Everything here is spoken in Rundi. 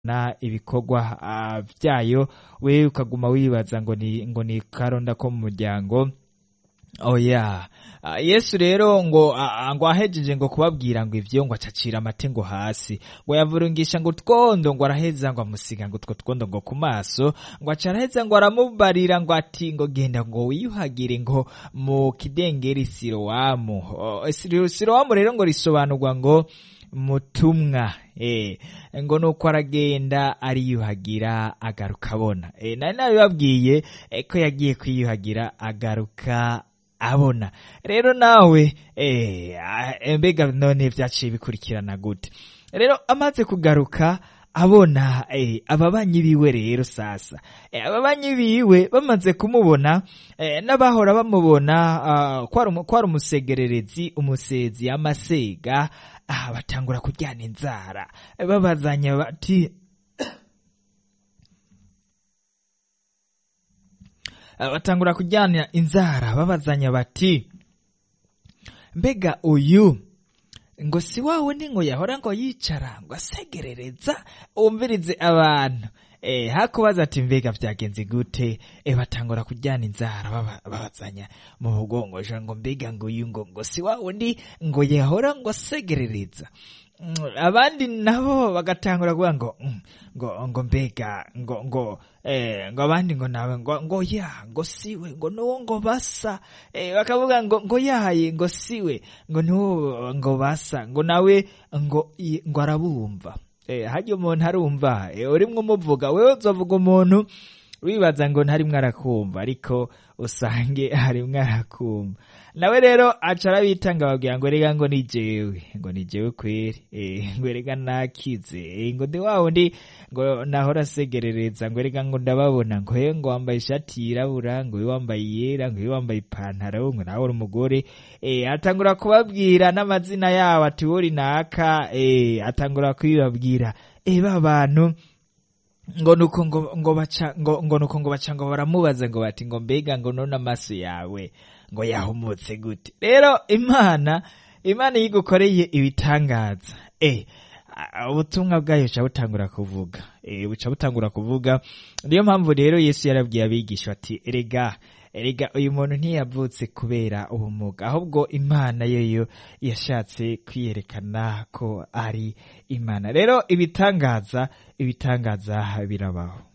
na ibikorwa ah, vyayo wewe ukaguma wibaza ngo ni ngo ni karonda ko mu muryango oya Ah, yesu rero ngo ah, ngo ahejeje ngo kubabwira ngo ivyo ngo acacira amate ngo hasi ngo yavurungisha ngo utwondo ngo araheza ngo amusiga ngo utwo twondo ngo ku maso ngo aca araheza ngo aramubarira ngo ati ngo genda ngo wiyuhagire ngo mu kidengeri sirowamu Oh, Siro- sirowamu rero ngo risobanurwa ngo mutumwa eh ngo nuko aragenda ariyuhagira agaruka abona eh nari nabibabwiye eh, ko yagiye kwiyuhagira agaruka abona rero nawe eh ah, mbega none vyaciye bikurikirana gute rero amaze kugaruka abona eh, ababanyi biwe rero sasa eh, ababanyi biwe bamaze kumubona eh, n'abahora bamubona ah, kwari umu- kwari umusegererezi umusezi amasega ah, batangura kuryana inzara eh, babazanya bati Ah, batangura kujyana inzara babazanya bati mbega uyu ngo si wa wundi ngo yahora ngo yicara ngo asegerereza wumvirize abantu eh hakubaza ati mbega vyagenze gute eh batangura kujyana inzara baba- babazanya mu bugongosha ngo mbega ngo uyu ngo ngo si wa wundi ngo yahora ngo asegerereza Mm, abandi nabo bagatangura kuvuga ngo mm, ngo ngo mbega ngo ngo eh ngo abandi ngo nawe ngo ngo ya ngo siwe ngo nuwo ngo basa eh bakavuga ngo ngo yaye ngo siwe ngo nuwo ngo basa ngo nawe ngo i- ngo arabumva eh hajya umuntu arumva eh urimwe umuvuga wewe uzovuga umuntu wibaza ngo ntarimwe arakumva ariko usange harimwe arakumva nawe rero aca arabitanga babwira ngo rega ngo ni jewe ngo ni jewe kweri eh, ngo rega nakize eh, ngo ndi wa wundi ngo nahora asegerereza ngo rega ngo ndababona ngo he ngo wambaye ishati yirabura ngo we wambaye iyera ngo we wambaye ipantaro ngo nawe uri umugore eh, atangura kubabwira n'amazina yabo ati wori naka eh, atangura kubibabwira eh, ba bantu ngo nuko ngo ngo baca ngo ngo nuko ngo baca ngo baramubaza ngo bati ngo mbega ngo none amaso yawe ngo yahumutse gute rero imana imana iyo igukoreye ibitangaza eh a- ubutumwa bwayo buca butangura kuvuga eh buca butangura kuvuga niyo mpamvu rero yesu yarabwiye abigisha ati erega erega uyu muntu ntiyavutse kubera ubumuga ahubwo imana yoyo yashatse kwiyerekana ko ari imana rero ibitangaza ibitangaza birabaho